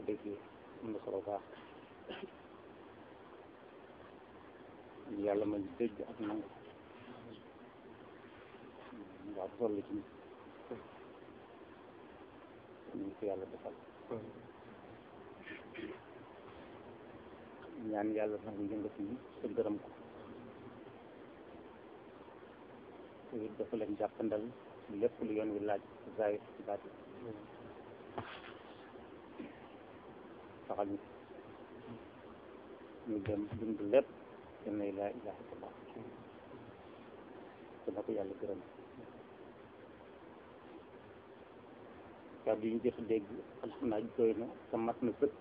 déggee am na solo baax yàlla ma dégg ak nangu waaw sol la ci nit ñu ko yàlla defal ñaan yàlla nangu yëngatu yi te gërëm ko te it dafa leen jàppandal lépp lu yoon wi laaj zaahir ci baati saxal ñu ñu dem dund lépp te ne laa ilaha illallah te na ko yàlla gërëm kàddu yi ñu jot a dégg alhamdulilah doy na te mat na sëkk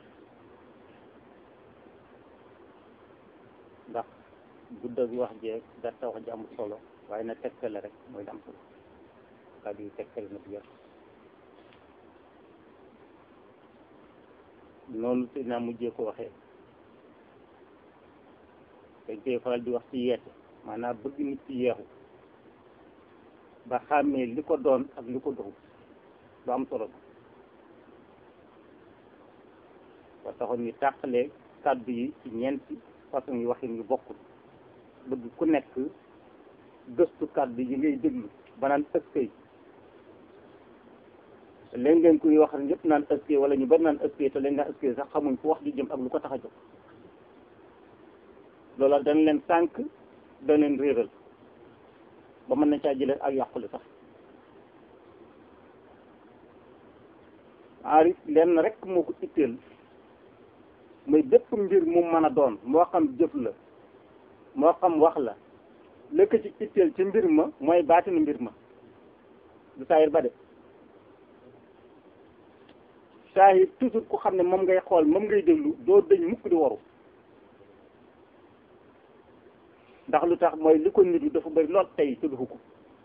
ndax gudd ak wax jeeg gàtta wax ji amul solo waaye na tegtale rek mooy am solo kàddu yi tegtale na bu yàq noonu te naa mujjee ko waxee dañ koy faral di wax ci yeete maanaam bëgg nit ci yeexu ba xàmmee li ko doon ak li ko doxul lu am solo ba taxoon ñu tàqalee kàddu yi ci ñeenti façon yi waxin yu bokkul bëgg ku nekk gëstu kàddu yi ngay déglu ba naan ëskay léegi ngeen kuy wax ñëpp naan ëskay wala ñu bari naan ëskay te léegi naan ëskay sax xamuñ fu wax di jëm ak lu ko tax a jóg loola dañ leen sànq dañ leen réeral ba mën nañ caa jëlee ak yàqule sax aarif lenn rek moo ko itteel muy bépp mbir mu mën a doon moo xam jëf la moo xam wax la lëkk ci itteel ci mbir ma mooy baatinu mbir ma du saayir ba de saayir toujours ku xam ne moom ngay xool moom ngay déglu doo dëñ mukk di waru ndax lu tax mooy li ko nitu dafa bëri lool tey te dufu ko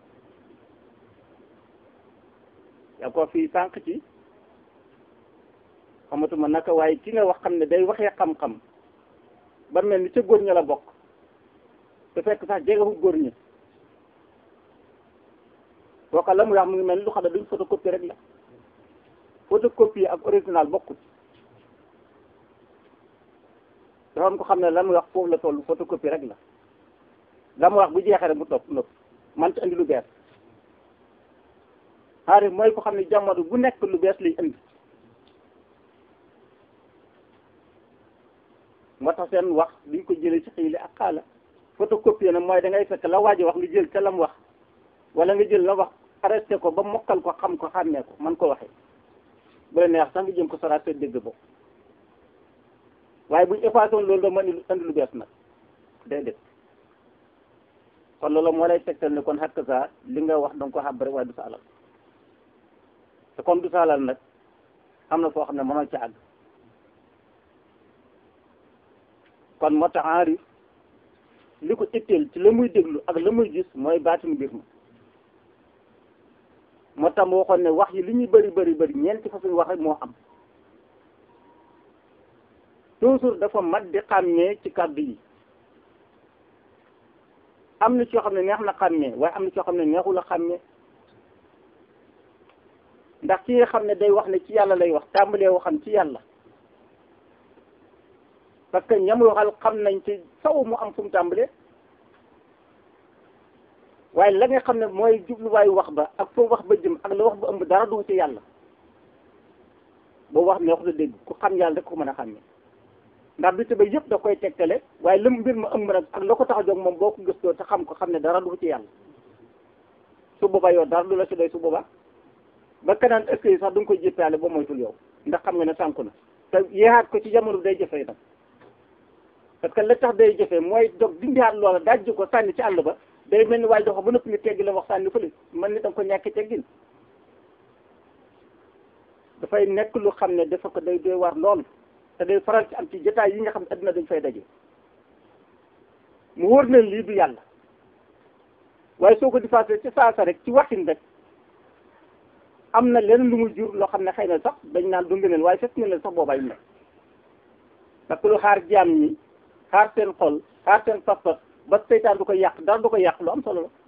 yaa ko fii sànq ci xamatuma naka waaye ki nga wax xam ne day waxee xam-xam ba mel ni ca góor ña la bokk te fekk sax jegewul góor ña booka la muy wax mu ngi mel ni lu xam ne duñ photocopie rek la photocopie ak original bokkut dafa am ko xam ne la muy wax foofu la toll photocopie rek la la mu wax bu jeexee rek mu topp nopp man ci indi lu bees xaarif mooy ko xam ne jamono bu nekk lu bees lay indi moo tax seen wax duñ ko jëlee ci xiili ak xaala photocopie nag mooy da ngay fekk la waaji wax nga jël ca lam wax wala nga jël la wax arrêté ko ba mokkal ko xam ko xàmmee ko man ko waxee bu la neex sax nga jëm ko soraat sa dégg bo waaye buñ effacé woon loolu da mën indi lu bees nag déedéet kon loolu moo lay tegtal ne kon xakk saa li nga wax danga ko xam rek waaye du sa alal te comme du sa alal nag am na foo xam ne mënoo ca àgg kon moo tax enrif li ko itteel ci la muy déglu ak la muy gis mooy baatinu mbir ma moo tax mu waxoon ne wax yi li ñuy bëri bëri bëri ñeenti façon wax rek moo am toujours dafa mat di xàmmee ci kàddu yi am na ci yoo xam ne neex na xàmmee waaye am na ci yoo xam ne neexul a xàmmee ndax ki nga xam ne day wax ne ci yàlla lay wax tàmbalee waxam ci yàlla parce que ñam waxal xam nañ ci saw mu am fu mu tàmbalee waaye la nga xam ne mooy jubluwaayu wax ba ak foo wax ba jëm ak la wax ba ëmb dara du ci yàlla boo wax ne wax da dégg ku xam yàlla rek ko mën a xàmmee ndax bi ba yëpp da koy tegtale waaye lëm mbir ma ëmb nag ak la ko tax a jóg moom boo ko gëstoo te xam ko xam ne dara du ci yàlla su boobaa yow dara du la ci doy su boobaa ba kanaan est-ce que sax du nga koy jëppaale ba moytul yow ndax xam nga ne sànku na te yeexaat ko ci jamono bi day jëfee nag parce que la tax day jëfee mooy dog dindiwaat loola dajji ko sànni ci àll ba day mel ni waaye dox ba nëpp nga teggi la wax sànni fële man ni da nga ko ñàkk teggin dafay nekk lu xam ne dafa ko day doy war lool te day faral ci am ci jotaay yi nga xam ne adduna dañ fay daje mu wóor na lii du yàlla waaye soo ko difaasee ci saasa rek ci waxin rek am na leneen lu muy jur loo xam ne xëy na sax dañ naan du ngëneel waaye fekk ngëneel sax boobaay ne parce que lu xaar jaam ñi xaar seen xol xaar seen pas-pas ba seytaan du ko yàq dara du ko yàq lu am solo la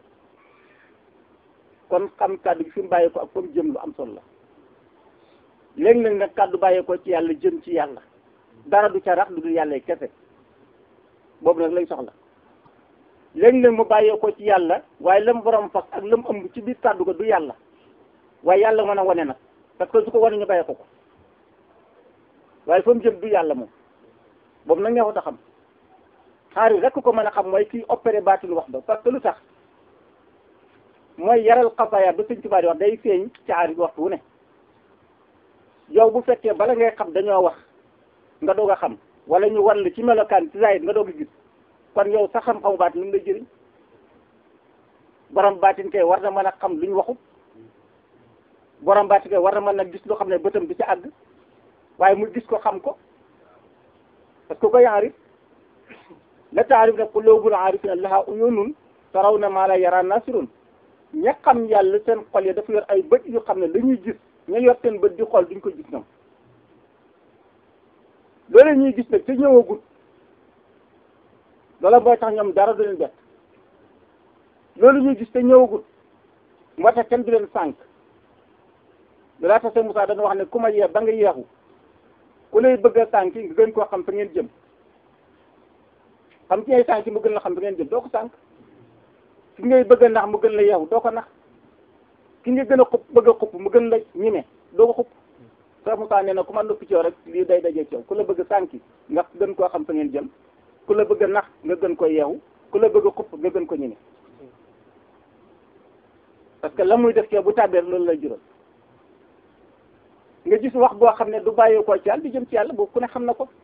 kon xam kàddu gi fi mu bàyyi ko ak fa mu jëm lu am solo la léeg-léeg nag kàddu bàyyeekoo ci yàlla jëm ci yàlla dara du ca rax lu dul yàlla kese boobu nag lay soxla léeg-léeg mu bàyyeekoo ci yàlla waaye lam borom fas ak lam ëmb ci biir kàddu ga du yàlla waaye yàlla mën a wane nag parce que su ko wane ñu bàyyee ko ko waaye fa mu jëm du yàlla moom boobu nag neexut a xam xaari rek ko mën a xam mooy kii opéré baatinu wax ba parce que lu tax mooy yaral xafaaya ba sëñ Tuubaa di wax day feeñ ci aari waxtu wu ne yow bu fekkee bala ngay xam dañoo wax nga doog a xam wala ñu wan la ci melokaan ci zaahir nga doog a gis kon yow sa xam-xamu baatin lu mu lay jëriñ borom baatin kay war na mën a xam lu ñu waxut borom baatin kay war na mën a gis loo xam ne bëtam bi ci àgg waaye mu gis ko xam ko parce que koy aarif la taarif ne quluubul aarifina lahaa uyuunun tarawna maa laa yaraa naasirun ña xam yàlla seen xol yi dafa yor ay bët yu xam ne la ñuy gis ña yor seen bët di xool duñ ko gis ñoom loolu ñuy gis nag te ñëwagul loola mooy tax ñoom dara du leen bett loolu ñuy gis te ñëwagul moo tax kenn du leen sànq dalaa tax seen Moussa dana wax ne ku ma yeex ba nga yeexu ku lay bëgg a sànq nga gën koo xam fa ngeen jëm xam ci ay sànq mu gën la xam fa ngeen jëm doo ko sànq ki ngay bëgg a nax mu gën la yeexu doo ko nax ki nga gën a xupp bëgg a xupp mu gën la ñime doo ko xupp Cheikh Moussa nee na ku ma noppi ci yow rek lii day dajee ci yow ku la bëgg a sànki nga gën koo xam fa ngeen jëm ku la bëgg a nax nga gën ko yeexu ku la bëgg a xupp nga gën ko ñime parce que la muy def ci yow bu tàbbee loolu lay jural nga gis wax boo xam ne du bàyyeekoo ci yàlla di jëm ci yàlla boobu ku ne xam na ko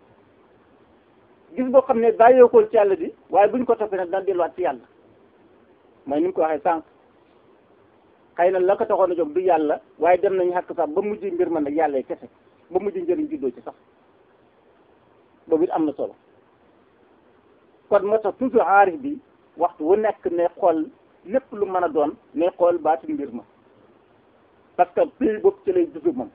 gis boo xam ne bàyyeekoo ci yàlla di waaye buñ ko toppee nag dana delluwaat ci yàlla mooy ni mu ko waxee sànq xëy na la ko taxoon a jóg du yàlla waaye dem nañu xàq sax ba mujj mbir man nag yàlla kese ba mujj njëriñ juddoo ci sax boobu it am na solo kon moo tax toujours aarif bi waxtu wu nekk ne xool lépp lu mën a doon ne xool baati mbir ma parce que pays boobu ci lay dugg moom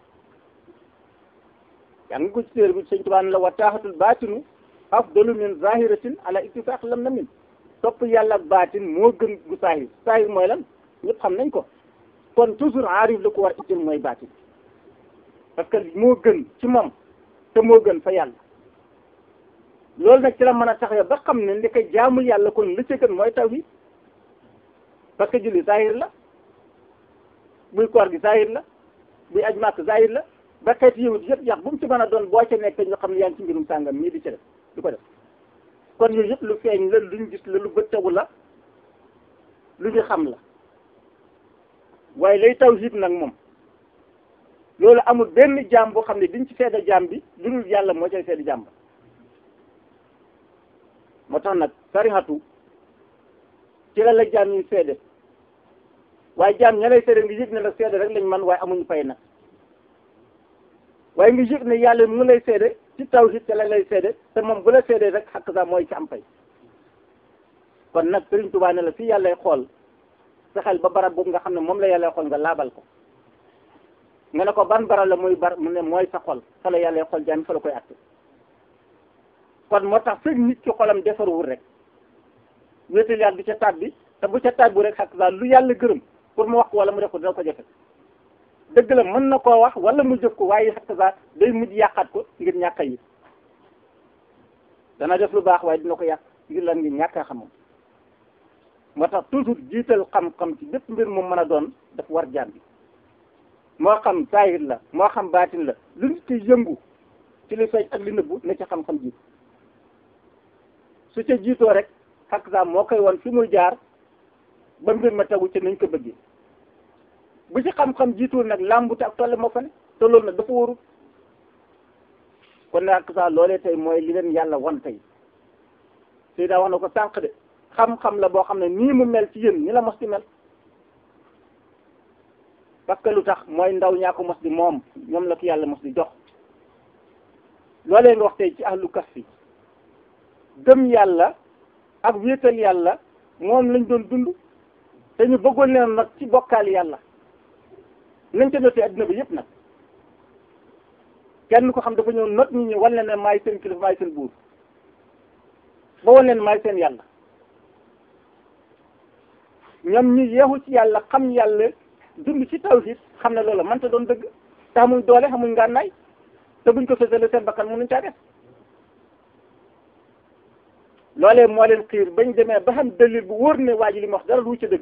yaa ngi ko ci téere bi sëñ Tuubaa la wa taaxatul baatinu afdalu min zahiratin ala ittifaq lam na min topp yàlla ak baatin moo gën gu saahir saahir mooy lan ñëpp xam nañ ko kon toujours aarif la ko war itil mooy baatin parce que moo gën ci moom te moo gën fa yàlla loolu nag ci la mën a taxawee ba xam ne li koy jaamu yàlla kon li ci gën mooy tawhid parce que julli saahir la buy koor gi saahir la buy aj màkk saahir la ba xeeti yëwut yëpp yax bu mu ci mën a doon boo ca nekk ñu xam ne yaa ngi ci mbirum sàngam mii di ci def di ko def kon yooyu yëpp lu feeñ la luñ gis la lu bët tegu la lu ñu xam la waaye lay tawhid nag moom loolu amul benn jaam boo xam ne diñ ci seede jaam bi lu dul yàlla moo cay seede jaam ba moo tax nag sarihatu ci la la jaam yi seede waaye jaam ña lay seede nga yëg ne la seede rek lañ man waaye amuñu fay nag waaye nga yëg ne yàlla mu lay seede ci tawhid te la lay seede te moom bu la seede rek xakk sax mooy ci am fay kon nag Sëriñ Tuubaa ne la fii yàllay xool fexeel ba barab boobu nga xam ne moom la yàllay xool nga laabal ko nga ne ko ban barab la muy bar mu ne mooy sa xol fa la yàllay xool jaam fa la koy atte kon moo tax fekk nit ki xolam defaruwul rek wéetal yàlla du ca tàbbi te bu ca tàbbi rek xakk sax lu yàlla gërëm pour mu wax ko wala mu def ko dina ko jafe dëgg la mën na koo wax wala mu jëf ko waaye xakk sax day mujj yàqaat ko ngir ñàkk yi dana def lu baax waaye dina ko yàq ngir lan ngir ñàkk a xamam moo tax toujours jiital xam-xam ci bépp mbir mu mën a doon daf war jaam bi moo xam saahir la moo xam baatin la lu nit ki yëngu ci li feeñ ak li nëbbu na ci xam-xam jiit su ca jiitoo rek xakk sax moo koy won fi muy jaar ba mbir ma tegu ci nañ ko bëggee bu ci xam-xam jiituwul nag làmbute ak tolle moo fa ne te loolu nag dafa warul kon nag xakk sax loolee tey mooy li leen yàlla wan tey sëy daa wax na ko sànq de xam-xam la boo xam ne nii mu mel ci yéen ni la mos di mel parce que lu tax mooy ndaw ñaa ko mos di moom ñoom la ko yàlla mos di jox loolee nga wax tey ci ahlu kahfi gëm yàlla ak wéetal yàlla moom lañ doon dund te ñu bëggoon leen nag ci bokkaal yàlla nañ ca notee adduna bi yëpp nag kenn ko xam dafa ñëw not ñi ñu wan leen ne maay seen kilifa maay seen buur ba wan leen maay seen yàlla ñoom ñu yeexu ci yàlla xam yàlla dund ci tawhid xam ne loola mënta doon dëgg te xamuñ doole xamuñ ngànnaay te buñ ko fësale seen bakkan mënuñ caa def loolee moo leen xiir bañ demee ba xam dalil bu wóor ne waa ji li mu wax dara lu ci dëgg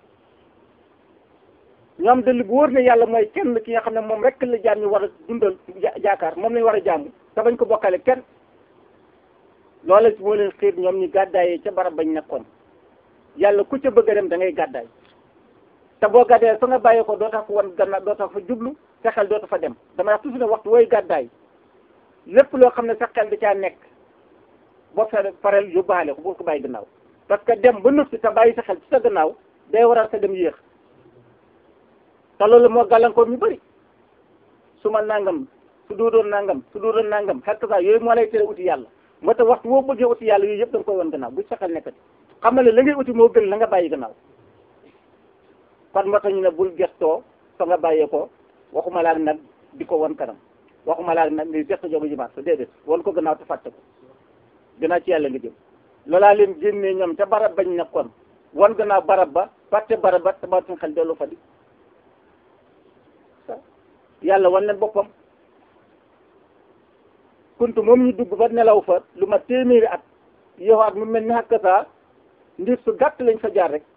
ñoom dalil bu wóor ne yàlla mooy kenn ki nga xam ne moom rek la jaam ñu war a dundal jaakaar moom lañ war a jaamu te bañ ko bokkale kenn loolee moo leen xiir ñoom ñu gàddaayee ca barab bañ nekkoon yàlla ku ca bëgg a dem da ngay gàddaay te boo gàddaayee fa nga bàyyee ko doo tax fa wan gannaaw doo tax fa jublu sa xel doo tax fa dem damay wax toujours ne waxtu wooy gàddaay lépp loo xam ne sa xel da caa nekk boo fere pareel yóbbaale ko bul ko bàyyi gannaaw parce que dem ba noppi te bàyyi sa xel ci sa gannaaw day waral sa dem yéex te loolu moo gàllankoor ñu bëri su ma nangam su doodoon nangam su doodoon nangam xel saa yooyu moo lay tere uti yàlla moo tax waxtu boo bëggee uti yàlla yooyu yëpp da nga koy wan gannaaw bu sa xel nekkati xam nga ne la ngay uti moo gën la nga bàyyi gannaaw kon moo tax ñu ne bul gestoo fa nga bàyyee ko waxuma laag nag di ko wan kanam waxuma laag nag ni gesto jogu jimaat sa déedéet wan ko gannaaw te fàtte ko gannaaw ci yàlla nga jëm loolaa leen génnee ñoom ca barab bañ nekkoon wan gannaaw barab ba fàtte barab ba te ba suñ xel dellu fa di yàlla wan leen boppam kuntu moom ñu dugg ba nelaw fa lu ma téeméeri at yowaat mu mel ni xàkk saa ndir su gàtt lañ fa jaar rek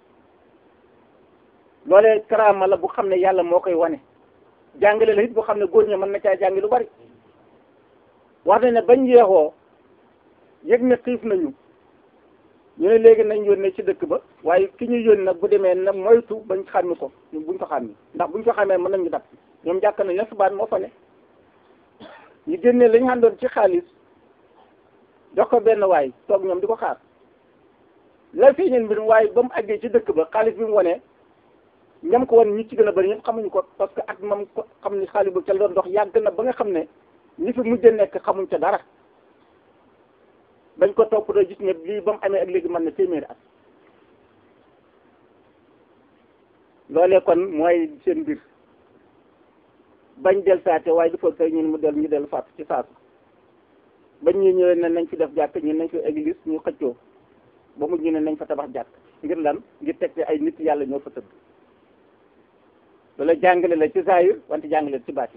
loolee karaama la bu xam ne yàlla moo koy wane jàngale la it bu xam ne góor ña mën na caa jàngi lu bari wax na ne bañ yeexoo yëg ne xiif nañu ñu ne léegi nañ yónnee ci dëkk ba waaye ki ñu yónni nag bu demee na moytu bañ xàmmi ko buñ ko xàmmi ndax buñ ko xàmmee mën nañu dab ñoom jàkk nañ la subaat moo fa ne ñu génnee lañu àndoon ci xaalis jox ko benn waay toog ñoom di ko xaar la feeñeen mbir waaye ba mu àggee ci dëkk ba xaalis bi mu wonee ñam ko wan ñi ci gën a bëri ñëpp xamuñu ko parce que at mam ko xam ni xaalis bu ca la doon dox yàgg na ba nga xam ne ñi fi mujj nekk xamuñ ca dara bañ ko topp doo gis ne lii ba mu amee ak léegi mën na téeméeri at loolee kon mooy seen mbir bañ del saate waaye du foog say ñun mu del ñu del faatu ci saasu bañ ñu ñëwee ne nañ fi def jàkk ñun nañ fi église ñu xëccoo ba mujj ñu ne nañ fa tabax jàkk ngir lan ngir teg ay nit yàlla ñoo fa tëdd loola jàngale la ci zaahir wante jàngale ci baati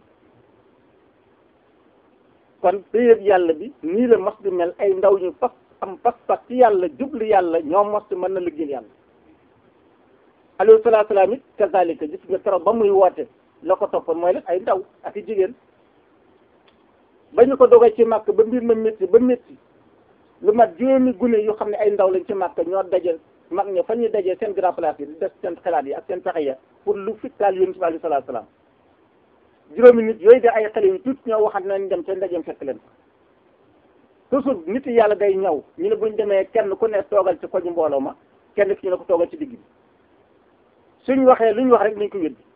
kon péyëb yàlla bi nii la mos di mel ay ndaw ñu pas am pas-pas ci yàlla jublu yàlla ñoo mos di mën na liggéeyal yàlla alayhi salaatu salaam it kazalika gis nga keroog ba muy woote la ko toppoon mooy la ay ndaw ak i jigéen ba ñu ko dogee ci màkk ba mbir ma métti ba métti lu mat juróomi gune yu xam ne ay ndaw lañ ci màkk ñoo daje mag ña fa ñuy dajee seen grand place yi di def seen xalaat yi ak seen pexe ya pour lu fitkaal yonent bi alayhi salaatu salaam juróomi nit yooyu de ay xale yu tuut ñoo waxat nañ dem seen ndajeem fekk leen toujours nit yàlla day ñëw ñu ne buñ demee kenn ku ne toogal ci koñu mbooloo ma kenn ki ñu ne ko toogal ci digg bi suñ waxee lu ñu wax rek nañ ko weddi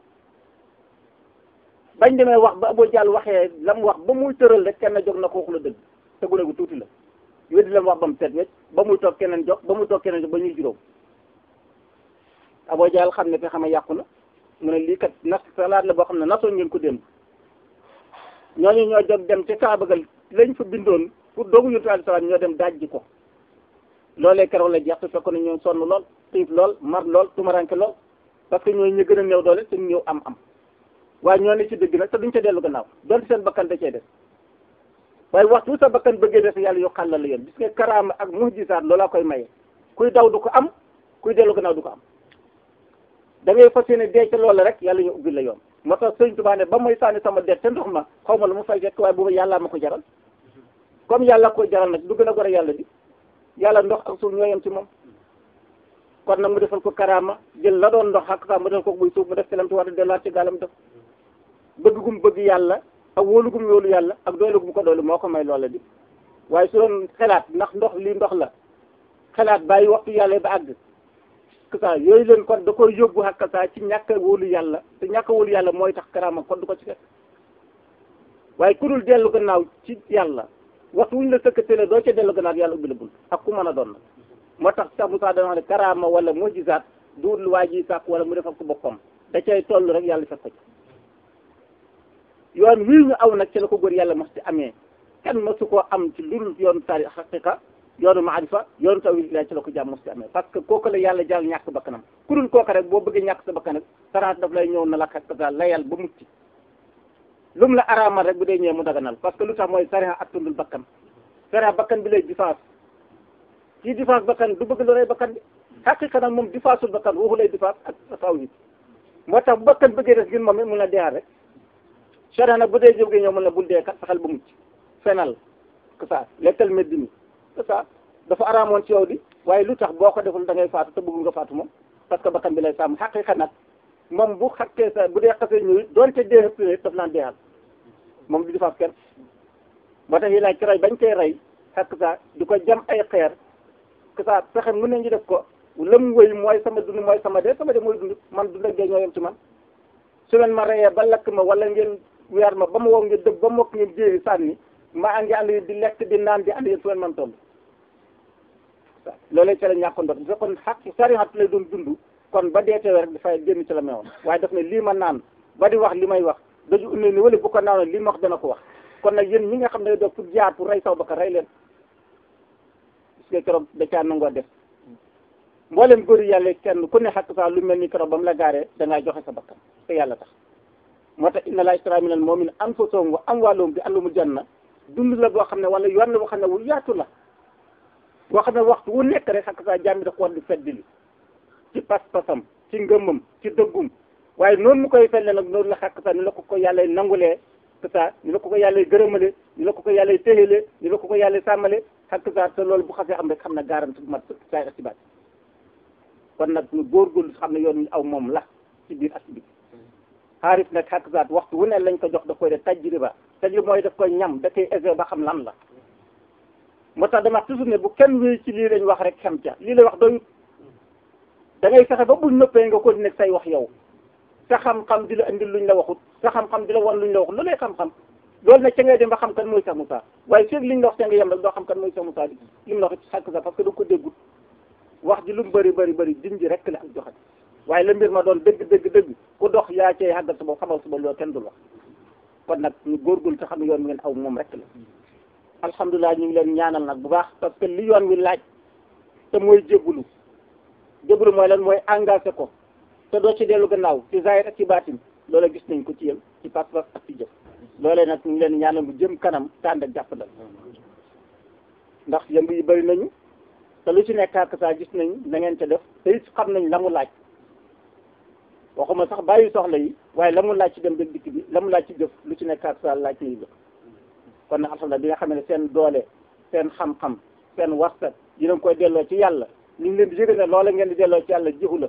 bañ demee wax ba Abu Jahl waxee la mu wax ba muy tëral rek kenn jóg na ko waxu la dëgg te gune gu tuuti la weddi la mu wax ba mu set wecc ba muy toog keneen jóg ba muy toog keneen jóg ba ñuy juróom Abu Jahl xam ne fi xam yàqu na mu ne lii kat nas salaat la boo xam ne nasoon ngeen ko démb ñooñu ñoo jóg dem ci kaabagal lañ fa bindoon pour doogu yonent alayhi salaam ñoo dem dajji ko loolee keroog la jeex su fekkoon ne ñoo sonn lool xiif lool mar lool tumaranke lool parce que ñooy ñu gën a néew doole te ñëw am am waaye ñoo ne ci dëgg nag te duñ ca dellu gannaaw doon seen bakkan da cee des waaye waxtu sa bakkan bëggee des yàlla yoo xàllal la yoon gis nga karaama ak muhjisaat loolaa koy maye kuy daw du ko am kuy dellu gannaaw du ko am da ngay fas yéene dee ca loola rek yàlla ñu ubbi la yoon moo tax sëñ Tuubaa ne ba may sànni sama det te ndox ma xaw ma lu mu fay fekk waaye boobu yàllaa ma ko jaral comme yàlla ko jaral nag du gën a gore yàlla di yàlla ndox ak suuf ñoo yem ci moom kon nag mu defal ko karaama jël la doon ndox ak sax mu def ko buy suuf mu def ci lam ci war a delluwaat ci gaalam def bëgg gum bëgg yàlla ak wóolu gum wóolu yàlla ak doole gum ko doole moo ko may loola di waaye su doon xelaat ndax ndox lii ndox la xelaat bàyyi waxtu yàlla ba àgg kasa yooyu leen kon da koy yóbbu ak kasa ci ñàkk a wóolu yàlla te ñàkk a wóolu yàlla mooy tax karaama kon du ko ci fekk waaye ku dul dellu gannaaw ci yàlla waxtu wuñ la sëkkatee doo ca dellu gannaaw yàlla ubbi la bunt ak ku mën a doon nag moo tax sax Moussa dana wax ne karaama wala mujizaat duut lu waa ji sàkk wala mu defal ko boppam da cay toll rek yàlla fekk ko ci yoon wii ñu aw nag ci la ko góor yàlla mos ci amee kenn mosu koo am ci lurul yoonu tari xaqiqa yoonu maarifa yoonu tawhid la ci la ko jàmm mos ci amee parce que kooku la yàlla jàll ñàkk bakkanam ku dul kooku rek boo bëggee ñàkk sa bakkan rek saraat daf lay ñëw na la xaq layal ba mucc lu mu la araamal rek bu dee ñëwee mu daganal parce que lu tax mooy sariya attundul bakkan sariya bakkan bi lay défense kii défense bakkan du bëgg lu rey bakkan bi xaqiqa nag moom défensul bakkan waxu lay défense ak taw yi moo tax bu bakkan bëggee des ngir moom it mun la deexal rek sariya nag bu dee jógee ñëw mun la bul dee kat saxal ba mucc fenal que ça lekkal meddi mi que ça dafa araamoon ci yow di waaye lu tax boo ko deful da ngay faatu te bëggul nga faatu moom parce que bakkan bi lay sàmm xaqiqa nag moom bu xakkee sa bu dee xasee ñëw doonte dee xëpp daf naan deexal moom du defaat kenn moo tax yi laaj ci rey bañ koy rey xakk sa di ko jam ay xeer que ça fexe mën nañu def ko lëm wëy mooy sama dund mooy sama dee sama dee mooy dund man dund ak dee ñoo yem ci man su leen ma reyee ba lakk ma wala ngeen weer ma ba ma wow ngeen dëb ba mokk ngeen jéeri sànni ma ngi ànd di lekk di naan di ànd yéen su leen man toll loolee ci la ñàkkoon ndox bu fekkoon xaq sariat lay doon dund kon ba dee teewee rek dafay génn ci la meewoon waaye daf ne lii ma naan ba di wax li may wax daju unne ni wala bu ko naanoon li ma wax dana ko wax kon nag yéen ñi nga xam ne doog pour jaar pour rey saw bakkan rey leen parce que keroog da caa nangoo def mboolem góor yàlla kenn ku ne xaq saa lu mel ni keroog ba mu la gaaree da ngaa joxe sa bakkan te yàlla tax moo tax inna laa ishtara minal mu'minina anfusahum wa amwaalahum bi annahumul janna dund la boo xam ne wala yoon la boo xam ne wu yaatu la boo xam ne waxtu wu nekk rek xaq saa jàmbi da ko war di feddili ci pas-pasam ci ngëmam ci dëggum waaye noonu mu koy felle nag noonu la xàq sax ni la ko ko yàlla nangulee que ça ni la ko ko yàlla gërëmale ni la ko ko yàlla téyele ni la ko ko yàlla sàmmale xàq sax te loolu bu xasee am rek xam na garanti bu mat saay asibaat kon nag ñu góorgóorlu xam ne yoon ñu aw moom la ci biir asibit xaarif nag xàq sax waxtu wu ne lañ ko jox da koy def tajriba tajriba mooy daf koy ñam da koy essayé ba xam lan la moo tax dama toujours ne bu kenn wéy ci lii lañ wax rek xam ca lii la wax doyut da ngay fexe ba buñ noppee nga ko nekk say wax yow sa xam-xam di la indil luñ la waxut sa xam-xam di la wan luñ la waxut lu lay xam-xam loolu nag ca ngay dem ba xam kan mooy Cheikh Moussa waaye feeg liñ la wax ca nga yem rek doo xam kan mooy Cheikh Moussa di li mu la wax xàkk sa parce que da ko déggut wax ji lu mu bëri bëri bëri din ji rek la ak joxe waaye la mbir ma doon dëgg dëgg dëgg ku dox yaa cay xàggal sa bopp xamal sa bopp loolu kenn dul wax kon nag ñu góorgóorlu te xam ne yoon wi ngeen aw moom rek la alhamdulilah ñu ngi leen ñaanal nag bu baax parce que li yoon wi laaj te mooy jébbalu jébbalu mooy lan mooy engagé ko te doo ci dellu gannaaw ci zahir ak ci baatin loola gis nañ ko ci yéen ci pas-pas ak ci jëf loolee nag ñu ngi leen ñaanal bu jëm kanam tànd ak jàppandal ndax yëngu yi bëri nañu te lu ci nekk ak saa gis nañ na ngeen ca def te it xam nañ la mu laaj waxuma sax bàyyi soxla yi waaye la mu laaj ci dem ba dikk bi la mu laaj ci jëf lu ci nekk ak saa laaj ci jëf kon nag alhamdulilah bi nga xam ne seen doole seen xam-xam seen warsat yéen a ngi koy delloo ci yàlla ñu ngi leen di yëgal ne loola ngeen di delloo ci yàlla jiwu la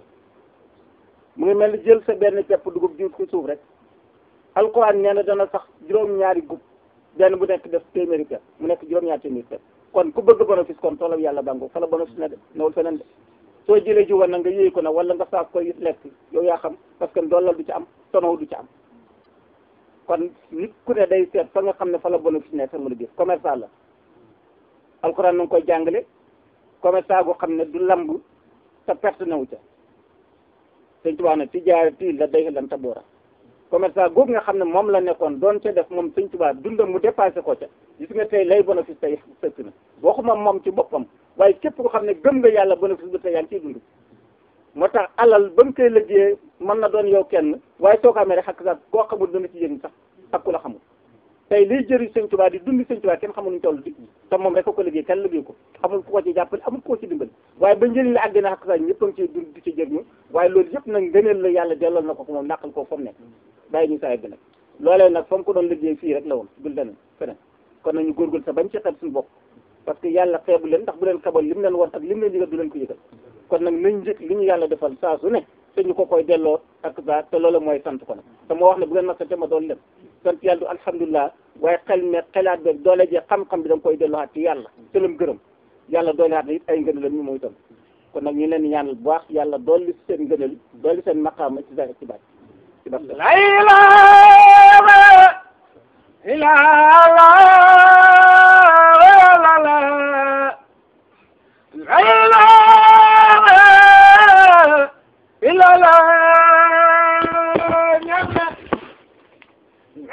mu ngi mel ni jël sa benn pepp dugub jiw ko suuf rek alquran nee na dana sax juróom-ñaari gub benn bu nekk def téeméeri pepp mu nekk juróom-ñaari téeméeri pepp kon ku bëgg bénéfice kon toolam yàlla bàngo fa la bénéfice na de newul feneen de soo jëlee jiw na nga yéey ko nag wala nga saaf koy lekk yow yaa xam parce que doolal du ci am tonaw du ci am kon nit ku ne day seet fa nga xam ne fa la bénéfice ne sa mën a gis commerçant la alquran na nga koy jàngale commerçant goo xam ne du lamb te perte nawu ca sëñ Tuubaa ne tijaarati la day lan taboora commerçant googu nga xam ne moom la nekkoon doon ca def moom sëñ Tuubaa dundam mu dépassé ko ca gis nga tey lay bénéfice tey sëkk na waxuma moom ci boppam waaye képp ko xam ne gëm nga yàlla bénéfice bi tey yaa ngi ciy dund moo tax alal ba nga koy liggéeyee mën na doon yow kenn waaye soo ko amee rek xakk sax koo xamul dana ci yëngu sax ak ku la xamul tey liy jëriñ sëñ Tuubaa di dundi sëñ Tuubaa kenn xamul ñu toll di te moom rek ko ko liggéey kenn liggéey ko xamul ku ko ci jàppale amul ku ko ci dimbali waaye ba njëriñ la àgg na xakk sax ñëpp a ngi ciy dund di ci jëriñu waaye loolu yëpp nag ngëneel la yàlla delloo na ko ko moom nàqal ko fa mu nekk bàyyi ñu saa yegg nag loolee nag fa mu ko doon liggéey fii rek la woon dul leneen feneen kon nañu góorgóorlu sa bañ ci xeeb suñu bopp parce que yàlla xeebu leen ndax bu leen xebal li mu leen war ak li mu leen yëgal du leen ko yëgal kon nag nañ njëkk li ñu yàlla defal saa su ne te ñu ko koy delloo ak saa te loolu mooy sant ko nag te moo wax ne bu ngeen masante ma doon leen sant yàlla du alhamdulilah waaye xel me xelaat be doole je xam-xam bi da nga koy delloo ci yàlla te lam gërëm yàlla doole xaat it ay ngëneel ñu mooy itam kon nag ñu leen di ñaanal bu baax yàlla dolli seen ngëneel dolli seen maqaama ci sa ci baat ci baat la ilaha illa allah